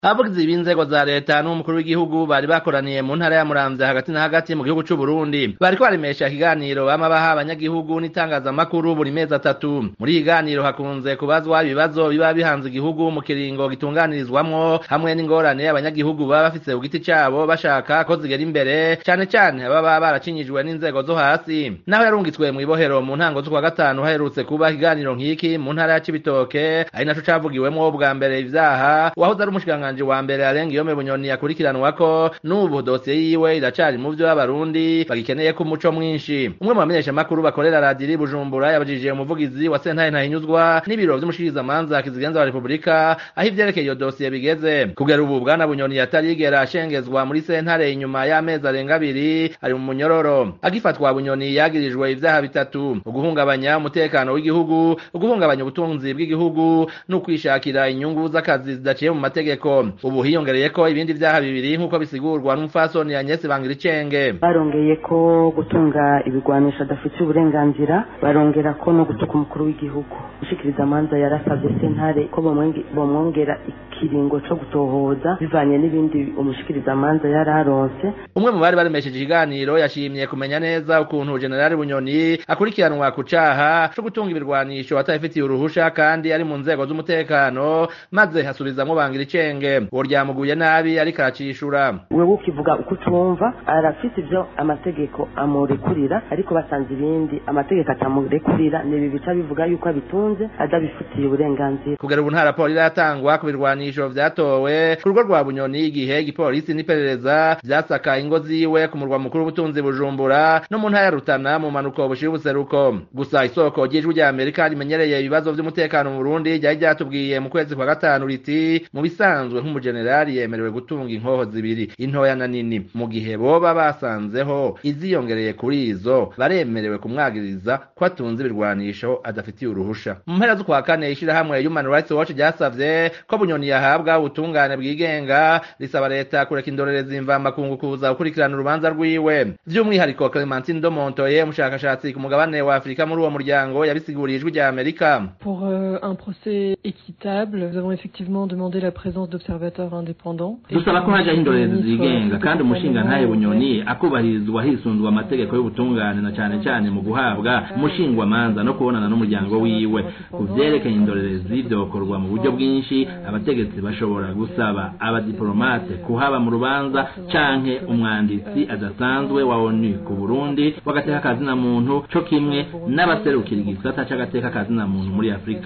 abavugizi b'inzego za leta n'umukuru w'igihugu bari bakoraniye mu ntara ya Muramvya hagati na hagati mu gihugu c'u Burundi bariko baremesha ikiganiro bama baha abanyagihugu n'itangazamakuru buri mezi atatu muri ikiganiro hakunze kubazwa ibibazo biba bihanze igihugu mu kiringo gitunganirizwamwo hamwe n'ingorane abanyagihugu baba bafise ku giti cabo bashaka ko zigera imbere cane cane baba baracinyijwe n'inzego zo hasi naho yarungitswe mw'ibohero mu ntango z'ukwa gatanu haherutse kuba ikiganiro nk'iki mu ntara ya Cibitoke ari naco cavugiwemwo bwa mbere ivyaha wahoze ari umushikiranganji wa mbere arenga iyo bunyoni yakurikiranwako n'ubu dosiye yiwe iracari mu vyo abarundi bagikeneye ko umuco mwinshi umwe mu bamenyeshamakuru bakorera radiri bujumbura yabajije umuvugizi wa sentaye ntahinyuzwa n'ibiro vy'umushikirizamanza kizigenza wa repubulika aho ivyerekeye iyo dosiye bigeze kugera ubu bwana bunyoni yatarigera ashengezwa muri sentare inyuma y'amezi arenga abiri ari mu munyororo agifatwa bunyoni yagirijwe ivyaha bitatu uguhungabanya umutekano w'igihugu uguhungabanya ubutunzi bw'igihugu n'ukwishakira inyungu z'akazi zidaciye mu mategeko ubu hiyongereyeko ibindi vyaha bibiri nk'uko bisigurwa n'umupfasoni Agnes Bangiricenge barongeye ko gutunga ibigwanisho adafitiye uburenganzira barongera ko no gutuka umukuru w'igihugu ushikiriza amanza yarasabye sentare ko bomwongera ikiringo co gutohoza bivanye n'ibindi umushikiriza amanza yararonse umwe mu bari baremesheje ikiganiro yashimye kumenya neza ukuntu generali bunyoni akurikiranwa ku caha co gutunga ibirwanisho atabifitiye uruhusha kandi ari mu nzego z'umutekano maze hasubizamwo Bangiricenge uwo ryamuguye nabi ariko aracishura wewe ukivuga uko utumva arafise ivyo amategeko amurekurira ariko basanze ibindi amategeko atamurekurira nibi bica bivuga yuko abitunze adabifitiye uburenganzira kugera ubu nta raporo iratangwa ku birwanisho vyatowe ku rugo rwa bunyoni igihe igipolisi n'iperereza vyasaka ingo ziwe ku murwa mukuru w'ubutunzi bujumbura no mu ntara ya rutana mu manuko bushira ubuseruko gusa isoko ry'ijwi rya amerika rimenyereye ibibazo vy'umutekano mu burundi ryari ryatubwiye mu kwezi kwa gatanu riti mu bisanzwe nk'umujenerali yemerewe gutunga inkoho zibiri intoya na nini mu gihe boba basanzeho iziyongereye kuri izo baremerewe kumwagiriza ko atunze ibirwanisho adafitiye uruhusha mu mpera z'ukwa kane ishirahamwe human rights watch ryasavye ko bunyoni yahabwa ubutungane bwigenga risaba leta kureka indorerezi imvamakungu kuza gukurikirana urubanza rwiwe vy'umwihariko clementine domontoye umushakashatsi ku mugabane wa afurika muri uwo muryango yabisiguriye ijwi rya amerika pour euh, un procès équitable nous avons effectivement demandé la présence d'observateurs indépendants dusaba ko hajaho indorerezi zigenga kandi umushinga ntaye bunyoni akubahirizwa hisunzwe amategeko y'ubutungane na cane cane mu guhabwa umushingwamanza no kubonana n'umuryango wiwe ku vyerekeye indorerezi vyokorwa mu buryo bwinshi abategetsi bashobora gusaba abadiplomate kuhaba mu rubanza canke umwanditsi adasanzwe wa onu ku burundi w'agateka kazina muntu co kimwe n'abaserukira igisata c'agateka kazina muntu muri afurika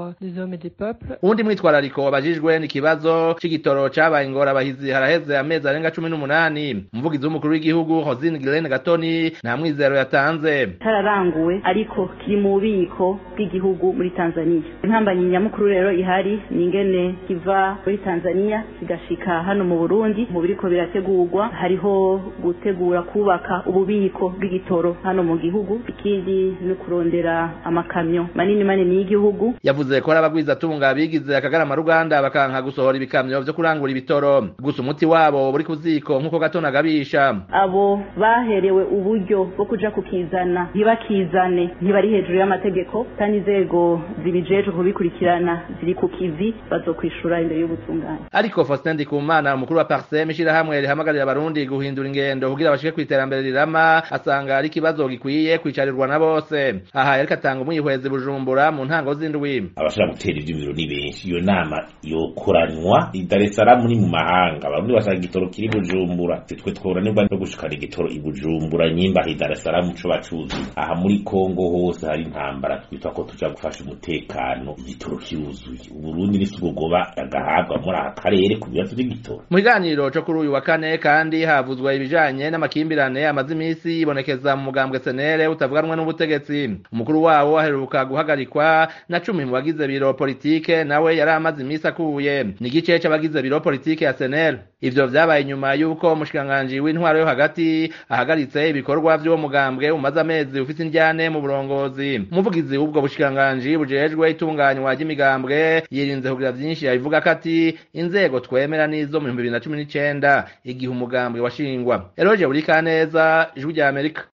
uwundi mwitwarariko wabajijwe n'ikibazo c'igitoro cabaye ingorabahizi haraheze amezi arenga cumi n'umunani umuvugizi w'umukuru w'igihugu hosine girene gatoni nta mwizero yatanze kararanguwe ariko kiri mu bubiko bw'igihugu muri tanzania intambanyi nyamukuru rero ihari ni ingene kiva muri tanzania kigashika hano mu burundi mu biriko birategurwa hariho gutegura kubaka ububiko bw'igitoro hano mu gihugu ikindi ni kurondera amakamyo manini manini y'igihugu yavuze ko ari abagwizatunga bigize akagarama ruganda bakanka gusohora ibikamyo vyo kurangura ibitoro gusa umuti wabo buri ku ziko nk'uko gatona agabisha abo baherewe uburyo bwo kuja kukizana ntibakizane ntibari hejuru y'amategeko kandi inzego zibijejwe kubikurikirana ziri ku kivi bazokwishura imbere y'ubutungane ariko Faustin Ndikumana umukuru wa Parsem ishirahamwe rihamagarira abarundi guhindura ingendo kugira bashike kwiterambere rirama asanga ari ikibazo gikwiye kwicarirwa na bose aha yariko atanga umwihwezi bujumbura mu ntango z'indwi abashaka gutera ivyumviro ni benshi iyo nama yokoranywa i Dar es Salaam ni mu mahanga abarundi bashaka igitoro kiri bujumbura twe tworanirwa no gushikana igitoro i bujumbura nyimba i Dar es Salaam co bacuzi aha muri Kongo hose hari intambara twitwa ko tuja gufasha umutekano igitoro kiruzuye uburundi nisugogoba agahabwa muri aka karere ku bibazo by'igitoro mu kiganiro co kuri uyu wa kane kandi havuzwa ibijanye n'amakimbirane amaze imisi yibonekeza mu mugambwe senere utavuganwa n'ubutegetsi umukuru wawo aheruka guhagarikwa na cumi mu bagize biro politike nawe yari amaze imisi akuye ni igice c'abagize biro politike ya senere ivyo vyabaye nyuma y'uko umushikiranganji w'intwaro yo hagati ahagaritse ibikorwa vy'uwo mugambwe umaze amezi ufise indyane mu burongozi umuvugizi w'ubwo bushikiranganji bujejwe itunganywa ry'imigambwe yirinze kugira vyinshi yabivuga ko ati inzego twemera n'izo mu bihumbi bibiri na cumi n'icenda igihe umugambwe washingwa eroje buri kaneza ijwi rya amerika